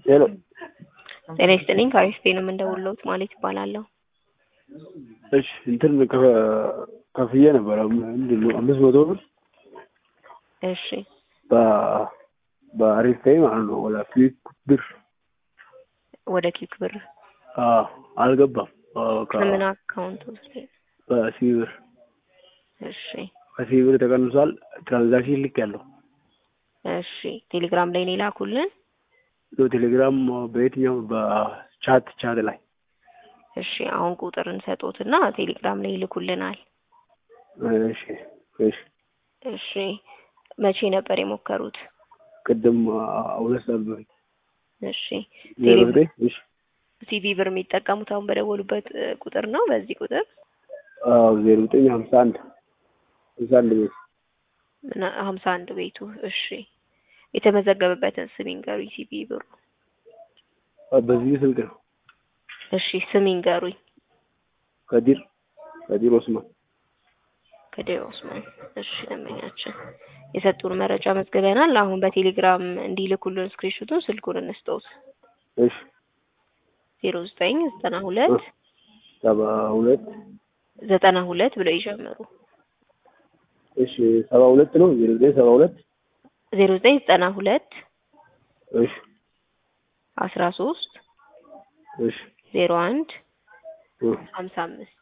ሄሎ ጤና ይስጥልኝ ከአሪፍ ነው የምንደውልዎት ማለት ይባላለሁ። እሺ እንትን ከ- ከፍዬ ነበረ ምንድን ነው አምስት መቶ ብር እሺ በ- በአሪፍ ፔይ ማለት ነው ወደ ፊት ብር ወደ ኪክ ብር አዎ፣ አልገባም አዎ፣ ከ- ከምን አካውንት ውስጥ? በሲቢ ብር እሺ በሲቢ ብር ተቀንሷል። ትራንዛክሽን ልክ ያለው እሺ ቴሌግራም ላይ ነው የላኩልን። ቴሌግራም በየትኛው በቻት ቻት ላይ እሺ አሁን ቁጥር እንሰጦትና ቴሌግራም ላይ ይልኩልናል። እሺ እሺ እሺ መቼ ነበር የሞከሩት? ቅድም ሁለት ሰዓት በፊት እሺ ዜሮ ቴሌ- ዘጠኝ እሺ ሲቪ ብር የሚጠቀሙት አሁን በደወሉበት እ, ቁጥር ነው። በዚህ ቁጥር አዎ ዜሮ ዘጠኝ ሀምሳ አንድ ሀምሳ አንድ ቤት ምን ሀምሳ አንድ ቤቱ እሺ የተመዘገበበትን ስም ይንገሩኝ። ሲቪ ብሩ በዚህ ስልክ ነው እሺ ስም ይንገሩኝ። ከዲር ከዲር ኦስማን ከዴር ኦስማን እሺ ደንበኛችን የሰጡን መረጃ መዝግበናል። አሁን በቴሌግራም እንዲልኩልን ስክሪንሾቱን ስልኩን እንስጠውት እሺ ዜሮ ዘጠኝ ዘጠና ሁለት ሰባ ሁለት ዘጠና ሁለት ብለው ይጀምሩ። እሺ ሰባ ሁለት ነው ዜሮ ዘጠኝ ሰባ ሁለት ዜሮ ዘጠኝ ዘጠና ሁለት እሺ አስራ ሶስት እሺ ዜሮ አንድ እ ሀምሳ አምስት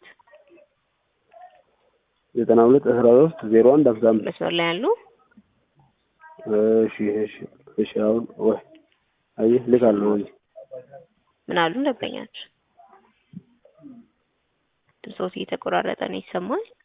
ዘጠና ሁለት አስራ ሶስት ዜሮ አንድ ሀምሳ አምስት መስመር ላይ ያሉ እሺ እሺ እሺ አሁን ወይ አየህ ልካለሁ ወይ ምን አሉ ደንበኛችን? ድምፆት እየተቆራረጠ ነው ይሰማል።